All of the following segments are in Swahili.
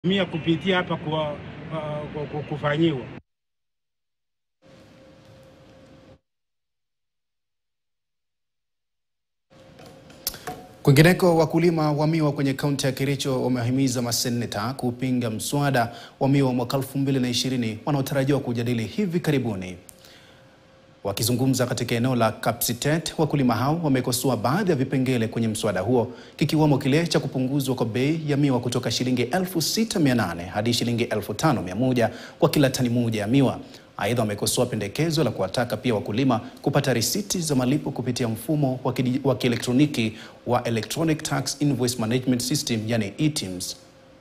mia kupitia hapa kwa, uh, kwa kufanyiwa Kwingineko, wakulima wa miwa kwenye kaunti ya Kericho wamehimiza maseneta kupinga mswada wa miwa mwaka 2020 wanaotarajiwa kujadili hivi karibuni. Wakizungumza katika eneo la Kapsitet, wakulima hao wamekosoa baadhi ya vipengele kwenye mswada huo kikiwemo kile cha kupunguzwa kwa bei ya miwa kutoka shilingi 6800 hadi shilingi 5100 kwa kila tani moja ya miwa. Aidha, wamekosoa pendekezo la kuwataka pia wakulima kupata risiti za malipo kupitia mfumo wa kielektroniki wa Electronic Tax Invoice Management System, yani eTIMS.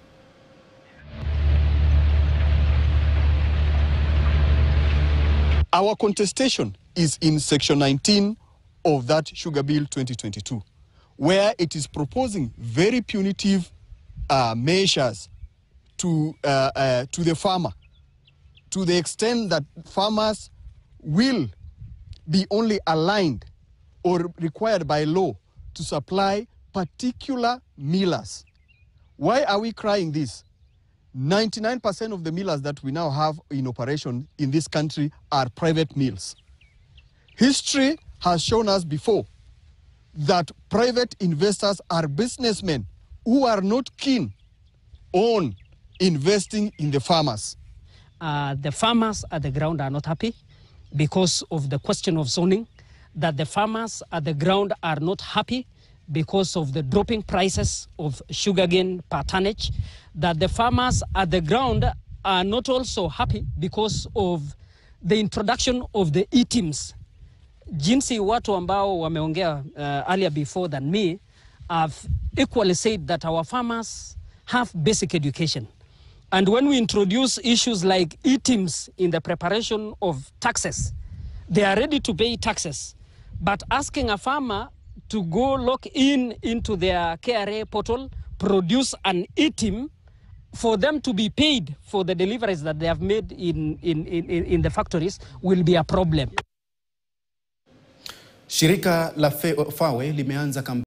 Our contestation is in section 19 of that Sugar Bill 2022, where it is proposing very punitive uh, measures to, uh, uh, to the farmer, to the extent that farmers will be only aligned or required by law to supply particular millers. Why are we crying this? 99% of the millers that we now have in operation in this country are private mills. History has shown us before that private investors are businessmen who are not keen on investing in the farmers. Uh, the farmers at the ground are not happy because of the question of zoning, that the farmers at the ground are not happy because of the dropping prices of sugarcane per tonnage, that the farmers at the ground are not also happy because of the introduction of the e-teams. Jinsi watu ambao wameongea uh, earlier before than me have equally said that our farmers have basic education. And when we introduce issues like e-teams in the preparation of taxes, they are ready to pay taxes. But asking a farmer to go log in into their KRA portal, produce an e-team for them to be paid for the deliveries that they have made in, in, in, in the factories will be a problem. Shirika la FAWE limeanza kampeni